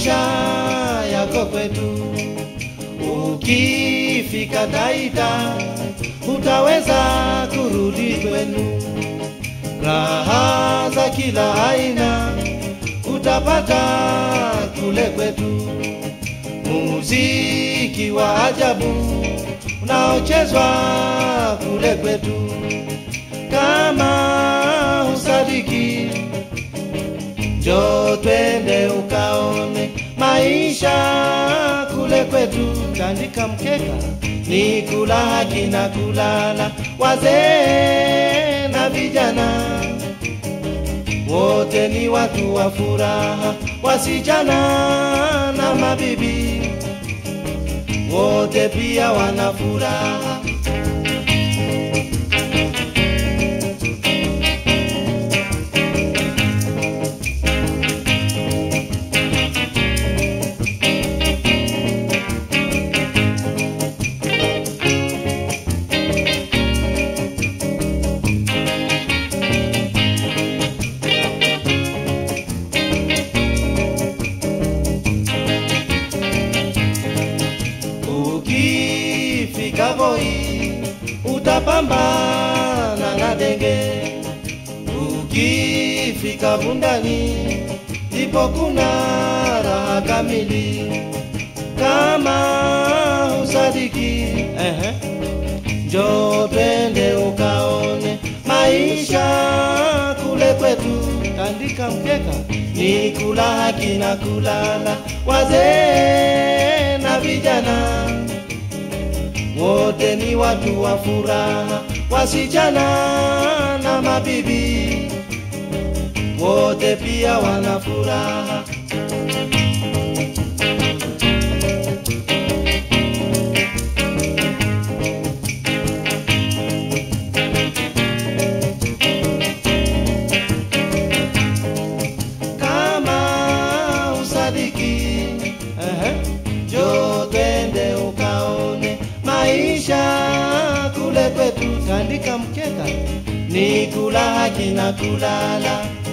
maisha yako kwetu. Ukifika Taita utaweza kurudi kwenu, raha za kila aina utapata kule kwetu, muziki wa ajabu unaochezwa kule kwetu. Kama usadiki, njoo twende ukaone maisha kule kwetu. Tandika mkeka ni kula haki na kulala, wazee na vijana wote ni watu wa furaha, wasichana na mabibi wote pia wana furaha. Ukifika Voi utapambana na denge, ukifika Bundani ndipo kuna raha kamili. Kama usadiki, ehe, njoo twende ukaone maisha kule kwetu. Tandika mkeka ni kula haki na kulala, wazee na vijana wote ni watu wa furaha, wasichana na mabibi wote pia wana furaha. Kama usadiki, ehe, njoo twende ukaone maisha kule kwetu. Tandika mkeka ni kula haki na kulala,